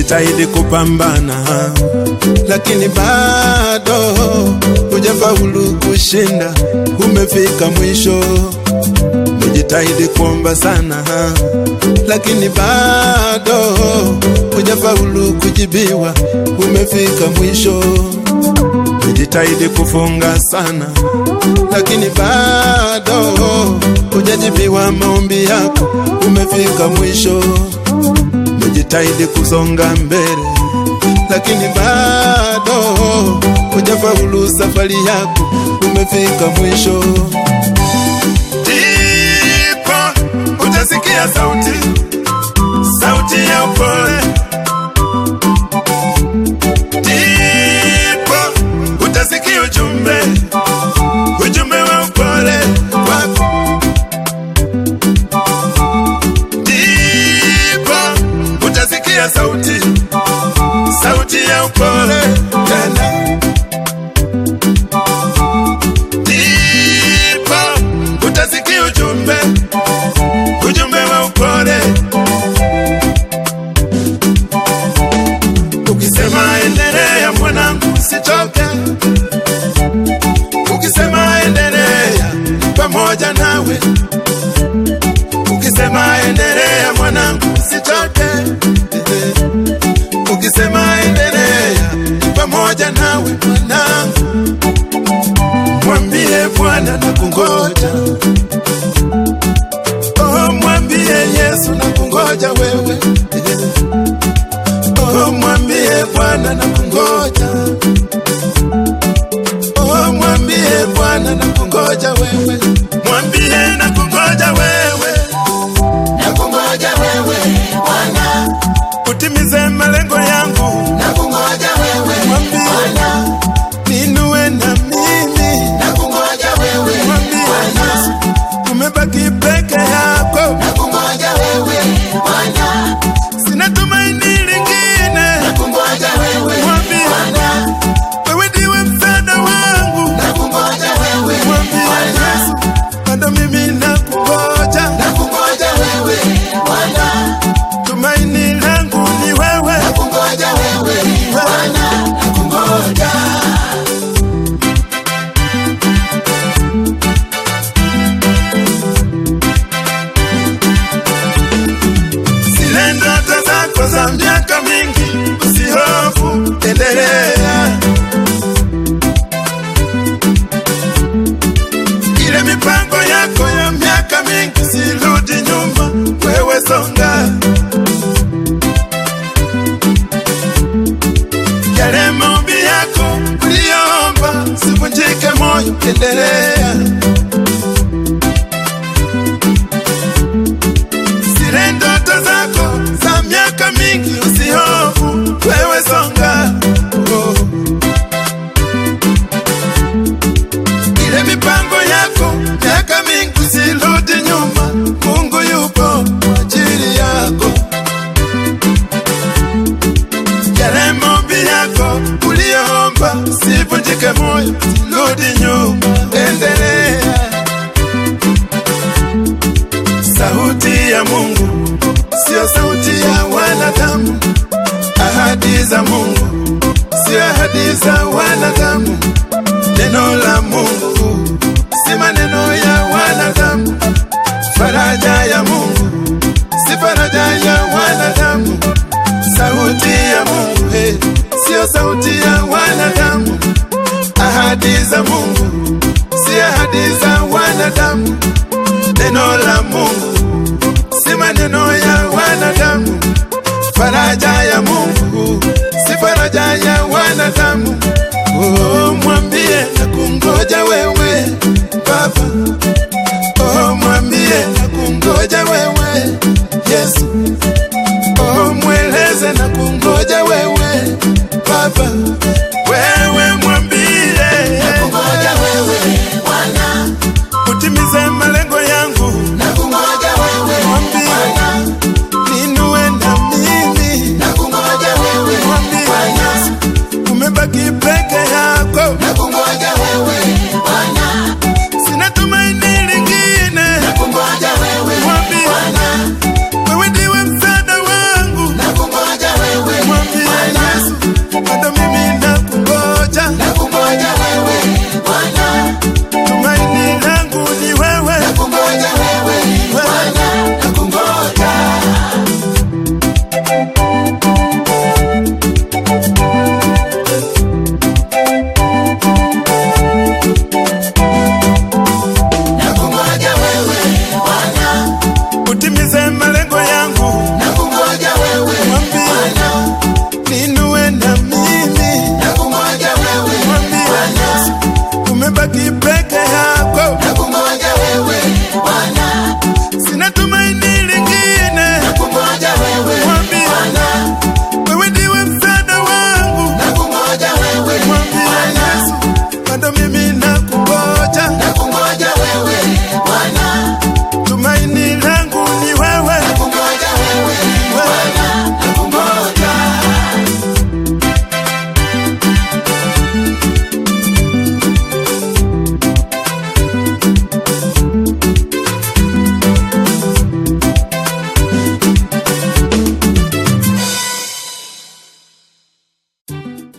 umejitahidi kupambana, lakini bado hujafaulu kushinda, umefika mwisho. Umejitahidi kuomba sana, lakini bado hujafaulu kujibiwa, umefika mwisho. Umejitahidi kufunga sana, lakini bado hujajibiwa maombi yako, umefika mwisho. Umejitahidi kusonga mbele, lakini bado hujafaulu safari yako, umefika mwisho. Ndipo utasikia sauti, sauti ya upole. Ndipo utasikia ujumbe, ujumbe wa upole wako. Ndipo utasikia sauti, sauti ya upole tena. Ndipo utasikia ujumbe, ujumbe wa upole. Ukisema endelea mwanangu, usichoke. Ukisema endelea, pamoja nawe. Ukisema endelea mwanangu, usichoke. Ukisema endelea, pamoja nawe mwanangu. Mwambie Bwana na kungoja. Oh, mwambie Yesu na kungoja wewe. Oh, mwambie Bwana na kungoja. Oh, mwambie Bwana na kungoja wewe. Mwambie na kungoja wewe. Nakungoja wewe Bwana, Utimize malengo yangu. nakungoja wewe Mwambie Bwana, ninue na mimi. nakungoja wewe Mwambie Bwana, Yesu, umebaki peke yako. nakungoja wewe Bwana, Sina tumaini lingine. nakungoja wewe Mwambie Bwana, wewe ndiwe msaada wangu. nakungoja wewe Mwambie Bwana, Yesu, bado mimi nakungoja. nakungoja wewe Bwana, Tumaini langu ni wewe. nakungoja wewe Bwana, nakungoja Zile ndoto zako za miaka mingi, usihofu, endelea. Ile mipango yako ya miaka mingi, sirudi nyuma, wewe songa. Yale maombi yako uliyoomba, sivunjike moyo, endelea. zile ndoto zako za miaka mingi, usihofu, wewe songa. Oh. Ile mipango yako miaka mingi, usirudi nyuma, Mungu yupo kwa ajili yako. Yale maombi yako uliyoomba, usivunjike moyo, usirudi nyuma, endelea. Sauti ya Mungu sio sauti ya wanadamu. Ahadi za Mungu sio ahadi za wanadamu. Neno la Mungu si maneno ya wanadamu. Faraja ya Mungu si faraja ya wanadamu. Sauti ya Mungu hey, sio sauti ya wanadamu. Ahadi za Mungu si ahadi za wanadamu. Neno la Mungu si maneno ya wanadamu. Faraja ya Mungu si faraja ya wanadamu. Oh, mwambie na kungoja wewe Baba. Oh, mwambie na kungoja wewe Yesu. Oh, mweleze na kungoja wewe Baba. Wewe utabaki peke yako